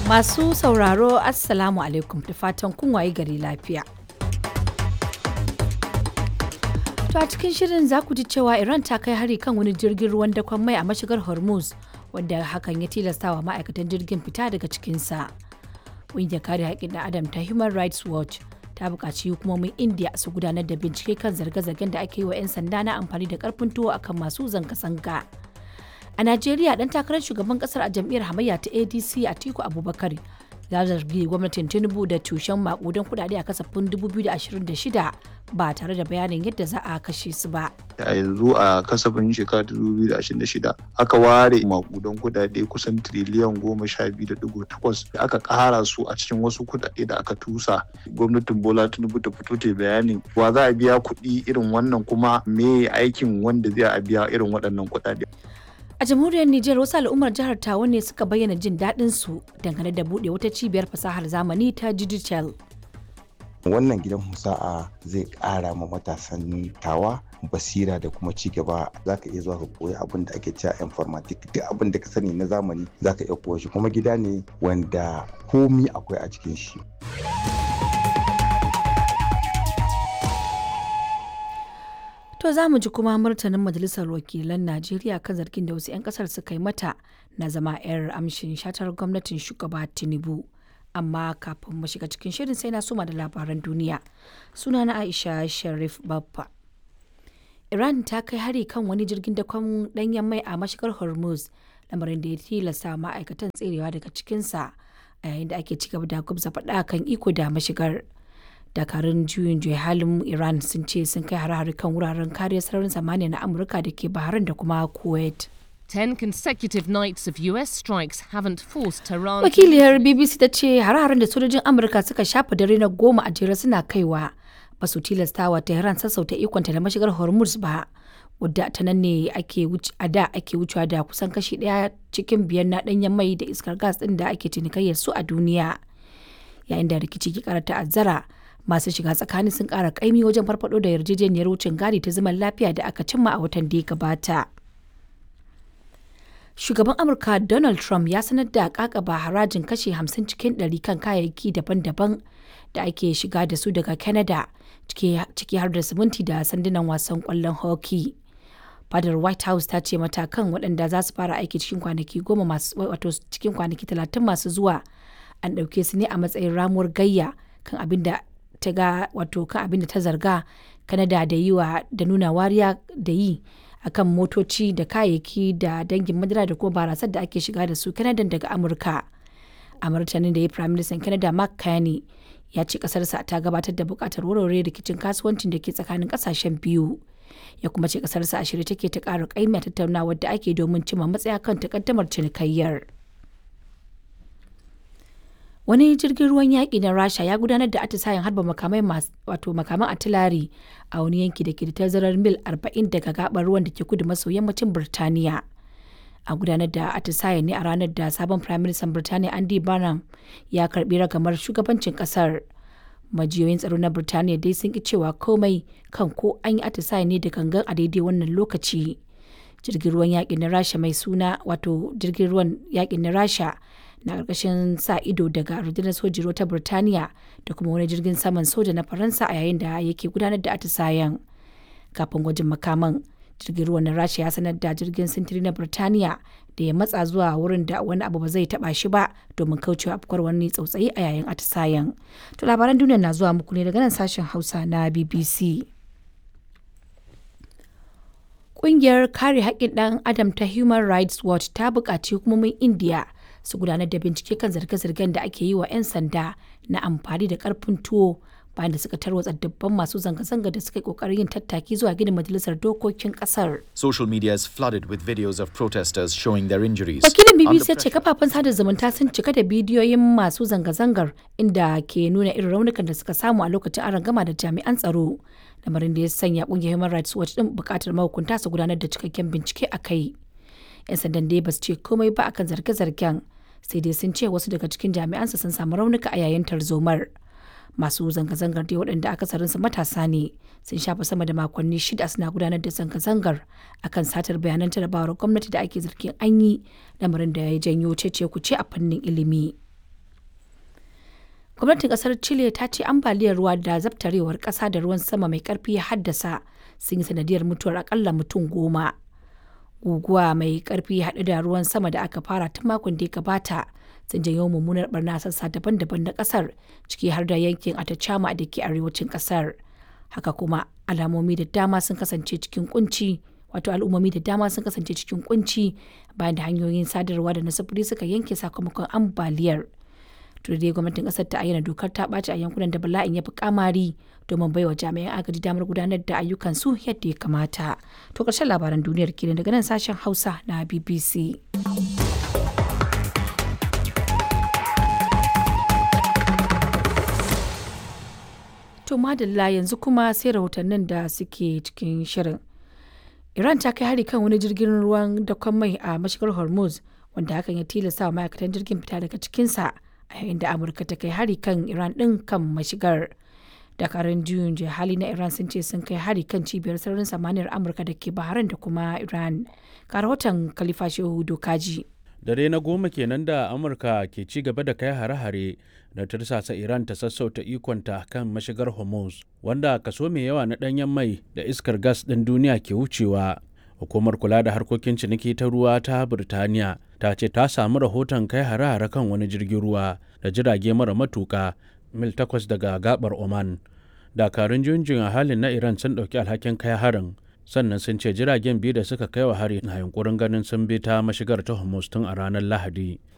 Masu sauraro Assalamu alaikum da fatan kun waye gari lafiya. To a cikin shirin za ku ji cewa Iran ta kai hari kan wani jirgin ruwan dakon mai a mashigar Hormuz wanda hakan ya tilastawa ma'aikatan jirgin fita daga cikinsa. Ƙungiyar kare haƙƙin ɗan Adam ta Human Rights Watch ta buƙaci hukumomin India su gudanar da bincike kan zarge-zargen da ake yi wa 'yan sanda na amfani da ƙarfin tuwo akan masu zanga-zanga. A Najeriya dan takarar shugaban kasar a jam'iyyar hamayya ta ADC Atiku Abubakar ya zargi gwamnatin Tinubu da tushen makudan kudade a kasafin 2026 ba tare da bayanin yadda za a kashe su ba. a yanzu a kasafin shekara 2026 aka ware makudan kudade kusan triliyan goma sha biyu da digo takwas da aka kara su a cikin wasu kudade da aka tusa gwamnatin bola tinubu ta fito ta bayanin wa za a biya kuɗi irin wannan kuma me aikin wanda zai a biya irin waɗannan kudade A jamhuriyar Nijar wasu al'ummar jihar Tawa ne suka bayyana jin daɗin su dangane da buɗe wata cibiyar fasahar zamani ta digital. wannan gidan musa'a zai ƙara ma matasan tawa basira da kuma ci gaba za ka iya zuwa ka koyi abin da ake cewa informatic duk abin da ka sani na zamani za ka iya koya shi kuma gida ne wanda komi akwai a cikin shi To za mu ji kuma martanin Majalisar Wakilan Najeriya kan zargin da wasu 'yan kasar suka yi mata na zama 'yar amshin shatar gwamnatin shugaba Tinubu. Amma kafin mu shiga cikin shirin sai na suma da labaran duniya. Sunana Aisha Sharif Babba. Iran ta kai hari kan wani jirgin dakon danyen mai a mashigar Hormuz, lamarin da ya tilasta ma'aikatan tserewa daga cikinsa a yayin da ake ci gaba da gubza faɗa kan iko da mashigar. dakarun juyin juya halin iran sun ce sun kai hare-hare kan wuraren kariyar sararin samaniya na amurka da ke bahrain da kuma kuwait Ten consecutive nights of US strikes haven't forced Tehran. wakiliyar bbc ta ce hare-haren da sojojin amurka suka shafa dare na goma a jere suna kaiwa ba su tilastawa tehran sassauta ikonta da mashigar hormuz ba wadda ta nan ne ake a da ake wucewa da kusan kashi daya cikin biyar na danyen mai da iskar gas din da ake cinikayyar su a duniya yayin da rikici ke kara ta'azzara masu shiga tsakani sun kara kaimi wajen farfado da yarjejeniyar wucin gadi ta zaman lafiya da aka cimma a watan da ya gabata shugaban amurka donald trump ya sanar da kakaba harajin kashe 50 cikin 100 kan kayayyaki daban-daban da ake shiga da su daga canada ciki har da siminti da sandunan wasan kwallon hockey fadar white house ta ce matakan waɗanda za su fara aiki cikin kwanaki goma masu wato cikin kwanaki talatin masu zuwa an ɗauke su ne a matsayin ramuwar gayya kan abin da ta ga wato kan abin da ta zarga kanada da yi wa da nuna wariya da yi akan motoci da kayayyaki da dangin madara da kuma barasar da ake shiga da su kanada daga amurka a martanin da ya prime minister canada mark carney ya ce kasarsa ta gabatar da bukatar warware rikicin kasuwancin da ke tsakanin kasashen biyu ya kuma ce kasarsa a shirye take ta ƙara ƙaimi a tattaunawar da ake domin cimma matsaya kan takaddamar cinikayyar. wani jirgin ruwan yaƙi na rasha ya gudanar da atisayen harba makamai wato makaman atilari a wani yanki da ke da tazarar mil 40 daga gabar ruwan da ke kudu maso yammacin birtaniya a gudanar da atisayen ne a ranar da sabon prime minister birtaniya andy barnum ya karbi ragamar shugabancin kasar majiyoyin tsaro na birtaniya dai sun ki cewa komai kan ko an yi atisayen ne da gangan a daidai wannan lokaci jirgin ruwan yaƙin na rasha mai suna wato jirgin ruwan yaƙin na rasha na ƙarƙashin sa ido daga rundunar sojin ruwa ta Birtaniya da kuma wani jirgin saman soja na Faransa a yayin da yake gudanar da atisayen. Kafin gwajin makaman, jirgin ruwan na Rasha ya sanar da jirgin sintiri na Birtaniya da ya matsa zuwa wurin da wani abu ba zai taba shi ba domin kaucewa afkuwar wani tsautsayi a yayin atisayen. To labaran duniya na zuwa muku ne daga nan sashen Hausa na BBC. Ƙungiyar kare haƙƙin ɗan Adam ta Human Rights Watch ta buƙaci hukumomin India su gudanar da bincike kan zarge-zargen da ake yi wa 'yan sanda na amfani da karfin tuwo bayan da suka tarwatsa dubban masu zanga-zanga da suka yi kokarin yin tattaki zuwa gidan majalisar dokokin kasar. Social media is flooded with videos of protesters showing their injuries. Wakilin BBC ya ce kafafen sada zumunta sun cika da bidiyoyin masu zanga-zangar inda ke nuna irin raunukan da suka samu a lokacin aron gama da jami'an tsaro. Lamarin da ya sanya kungiyar Human Rights Watch din bukatar mahukunta su gudanar da cikakken bincike a kai. 'Yan sandan dai ba su ce komai ba akan zarge-zargen sai dai sun ce wasu daga cikin jami'ansa sun samu raunuka a yayin tarzomar. masu zanga-zangar dai waɗanda akasarinsu matasa ne sun shafa sama da makonni shida suna gudanar da zanga-zangar akan satar bayanan jarabawar gwamnati da ake zargin an yi lamarin da ya janyo cece kuce a fannin ilimi. gwamnatin kasar chile ta ce ambaliyar ruwa da zabtarewar kasa da ruwan sama mai karfi ya haddasa sun yi sanadiyar mutuwar akalla mutum goma guguwa mai karfi haɗu da ruwan sama da aka fara tun makon da ya gabata sun janyo mummunar barna sassa daban-daban na kasar ciki har da yankin atacama da ke arewacin kasar haka kuma alamomi da dama sun kasance cikin kunci wato al'ummomi da dama sun kasance cikin kunci bayan da hanyoyin sadarwa da na sufuri suka yanke sakamakon ambaliyar dai gwamnatin kasar ta ayyana dokar ta ɓaci a yankunan da bala'in ya fi kamari domin baiwa jami'an agaji damar gudanar da ayyukan su yadda ya kamata to ƙarshen labaran duniyar kenan daga nan sashen hausa na bbc to madalla yanzu kuma sai rahotannin da suke cikin shirin Iran ta kai hari kan wani jirgin ruwan dakon mai a mashigar Hormuz wanda hakan ya tilasta wa ma'aikatan jirgin fita daga cikinsa a yayin da Amurka ta kai hari kan Iran ɗin kan mashigar. Dakarun juyin hali na Iran sun ce sun kai hari kan cibiyar sararin samaniyar Amurka da ke Bahrain da kuma Iran. Ga rahoton Khalifa Shehu Dokaji. Dare na goma kenan da Amurka ke ci gaba da kai hare-hare da tursasa Iran ta sassauta ikonta kan mashigar Hormuz, wanda kaso mai yawa na ɗanyen mai da iskar gas ɗin duniya ke wucewa. Hukumar kula da harkokin ciniki ta ruwa ta Birtaniya ta ce ta samu rahoton kai hare-hare kan wani jirgin ruwa da jirage mara matuka mil takwas daga gabar Oman. Dakarun junjin a halin na Iran sun ɗauki alhakin kai harin sannan sun ce jiragen biyu da suka kai wa hari na yunkurin ganin sun bi ta mashigar ta Hormuz tun a ranar Lahadi.